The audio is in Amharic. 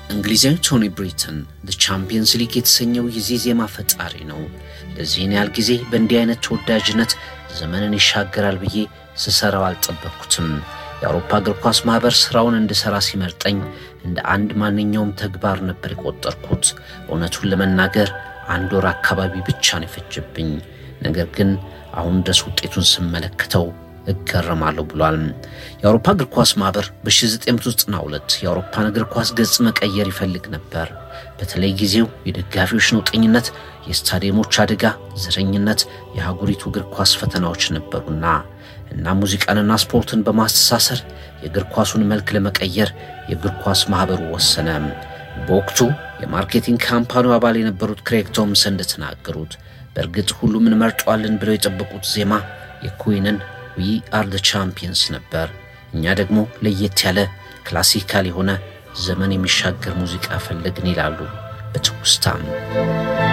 እንግሊዛዊ ቶኒ ብሪተን ዘ ቻምፒየንስ ሊግ የተሰኘው የዚህ ዜማ ፈጣሪ ነው። ለዚህን ያህል ጊዜ በእንዲህ አይነት ተወዳጅነት ዘመንን ይሻገራል ብዬ ስሰራው አልጠበቅኩትም። የአውሮፓ እግር ኳስ ማኅበር ሥራውን እንድሠራ ሲመርጠኝ እንደ አንድ ማንኛውም ተግባር ነበር የቆጠርኩት። እውነቱን ለመናገር አንድ ወር አካባቢ ብቻ ነው የፈጀብኝ። ነገር ግን አሁን ድረስ ውጤቱን ስመለከተው እገረማለሁ ብሏል። የአውሮፓ እግር ኳስ ማኅበር በ1992 የአውሮፓን እግር ኳስ ገጽ መቀየር ይፈልግ ነበር። በተለይ ጊዜው የደጋፊዎች ነውጠኝነት፣ የስታዲየሞች አደጋ፣ ዘረኝነት፣ የአህጉሪቱ እግር ኳስ ፈተናዎች ነበሩና እና ሙዚቃንና ስፖርትን በማስተሳሰር የእግር ኳሱን መልክ ለመቀየር የእግር ኳስ ማኅበሩ ወሰነ። በወቅቱ የማርኬቲንግ ካምፓኒው አባል የነበሩት ክሬግ ቶምሰን እንደተናገሩት በእርግጥ ሁሉም እንመርጠዋለን ብለው የጠበቁት ዜማ የኩዊንን ዊ አር ዘ ቻምፒየንስ ነበር። እኛ ደግሞ ለየት ያለ ክላሲካል የሆነ ዘመን የሚሻገር ሙዚቃ ፈለግን ይላሉ በትውስታም